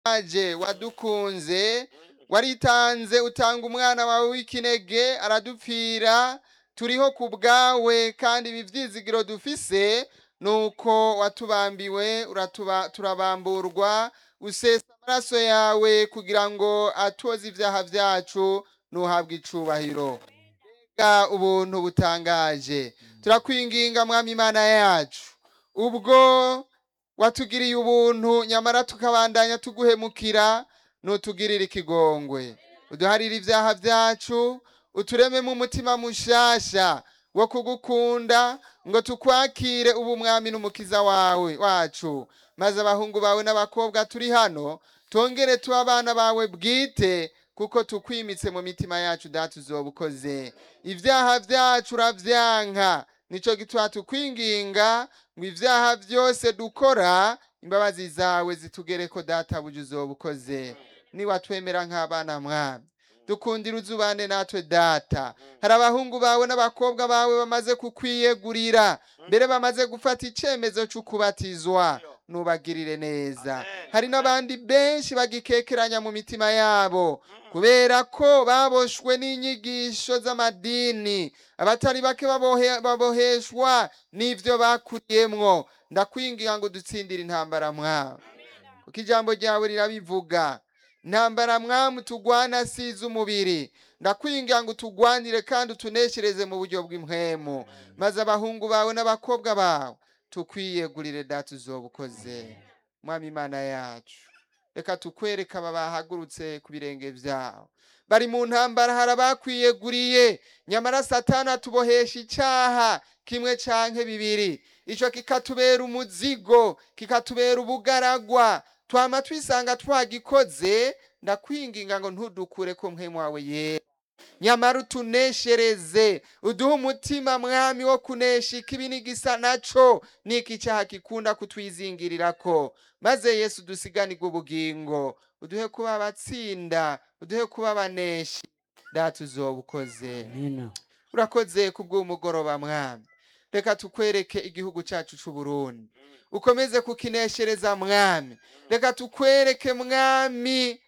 aje wadukunze waritanze utanga umwana wawe w'ikinege aradupfira turiho ku bwawe kandi ibi byizigiro dufise nuko watubambiwe uratuba turabamburwa usesa amaraso yawe kugira ngo atoze ibyaha byacu nuhabwe icubahiro Mbega ubuntu butangaje turakwinginga mwami imana yacu ubwo watugiriye ubuntu nyamara tukabandanya tuguhemukira nutugirire ikigongwe uduharire ibyaha byacu uturememo umutima mushasha wo kugukunda ngo tukwakire ubu mwami n'umukiza wawe wacu maze abahungu bawe n'abakobwa turi hano tongere tuba abana bawe bwite kuko tukwimitse mu mitima yacu data uzoba ukoze ibyaha byacu uravyanka nico gituma tukwinginga ngo ibyaha byose dukora imbabazi zawe zitugereko data buja uzoba ukoze niwatwemera nk'abana mwami dukundira uzubane natwe data hari abahungu bawe n'abakobwa bawe bamaze kukwiyegurira mbere bamaze gufata icemezo c'ukubatizwa nubagirire neza hari n'abandi benshi bagikekeranya mu mitima yabo kubera ko baboshwe n'inyigisho z'amadini abatari bake babohe- baboheshwa n'ivyo bakuriyemwo ndakwinginga ngo dutsindire intambara mwawe kuko ijambo ryawe rirabivuga intambara mwamu tugwana si iz'umubiri ndakwinginga ngo utugwanire kandi utuneshereze mu buryo bw'impwemu maze abahungu bawe n'abakobwa bawe tukwiyegurire data uzoba ukoze mwami imana yacu reka tukwereka aba bahagurutse ku birenge byawe bari mu ntambara hari abakwiyeguriye nyamara satani atubohesha icyaha kimwe canke bibiri ico kikatubera umuzigo kikatubera ubugaragwa twama twisanga twagikoze ndakwinginga ngo ntudukure ko mpwemu wawe yera nyamara utuneshereze uduhe umutima mwami wo kunesha ikibi n'igisa naco n'iki cyaha gikunda kutwizingirirako maze yesu dusiganirwe ubugingo uduhe kuba abatsinda uduhe kuba abaneshi data uzoba ukoze Amina. urakoze kubw'umugoroba mwami reka tukwereke igihugu cyacu c'u Burundi ukomeze kukineshereza mwami reka tukwereke mwami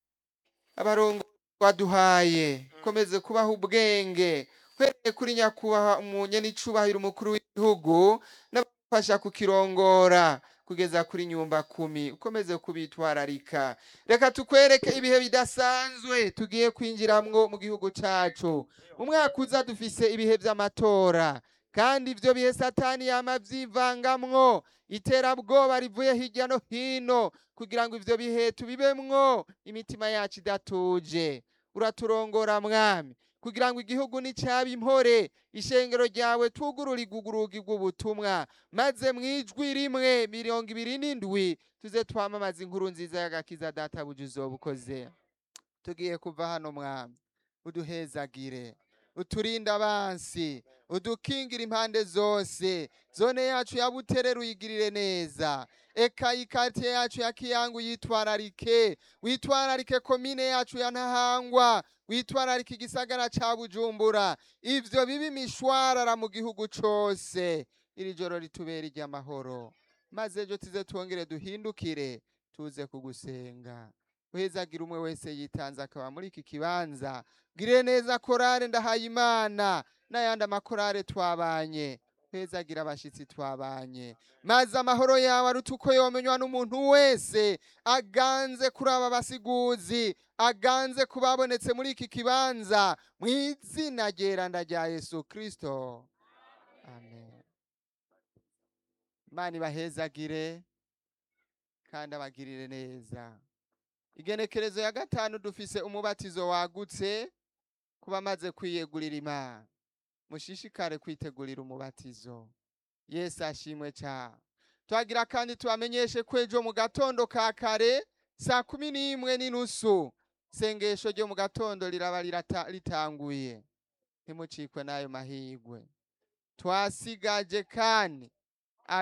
abarongo waduhaye ukomeze kubaha ubwenge uhereye kuri nyakubahwa umunyenicubahiro umukuru w'igihugu n'abafasha kukirongora kugeza kuri nyumba kumi ukomeze kubitwararika reka tukwereke ibihe bidasanzwe tugiye kwinjiramwo mu gihugu cacu umwaka uza dufise ibihe vy'amatora kandi ivyo bihe satani yama vyivangamwo iterabwoba rivuye hirya no hino kugira ngo ivyo bihe tubibemwo imitima yacu idatuje uraturongora mwami kugira ngo igihugu nicaba impore ishengero ryawe twugurure urugi rw'ubutumwa maze mwijwi rimwe mirongo ibiri n'indwi tuze twamamaza inkuru nziza y'agakiza data buja uzoba ukoze tugiye kuva hano mwami uduhezagire uturinde abansi udukingira impande zose zone yacu ya buterere uyigirire neza eka ikatiye yacu ya kiyangu yitwararike witwararike komine yacu ya ntahangwa witwararike igisagara ca bujumbura ivyo bibe imishwarara mu gihugu cose iri joro ritubera iry'amahoro maze ejo tuze twongere duhindukire tuze kugusenga uhezagira umwe wese yitanze akaba muri iki kibanza gire neza korale ndahaye imana n'ayandi amakorale twabanye hezagira abashitsi twabanye maze amahoro yawe aruta uko yomenywa n'umuntu wese aganze kuri aba basiguzi aganze ku babonetse muri iki kibanza mu izina ryeranda rya yesu kristo amen imana ibahezagire kandi abagirire neza igenekerezo ya gatanu dufise umubatizo wagutse ku bamaze kwiyegurira imana mushishikare kwitegurira umubatizo yesu ashimwe cyane twagira kandi tubamenyeshe ko ejo mu gatondo ka kare saa kumi n'imwe n'inusu isengesho ryo mu gatondo riraba rirata- ritanguye ntimucikwe n'ayo mahigwe twasigaje kandi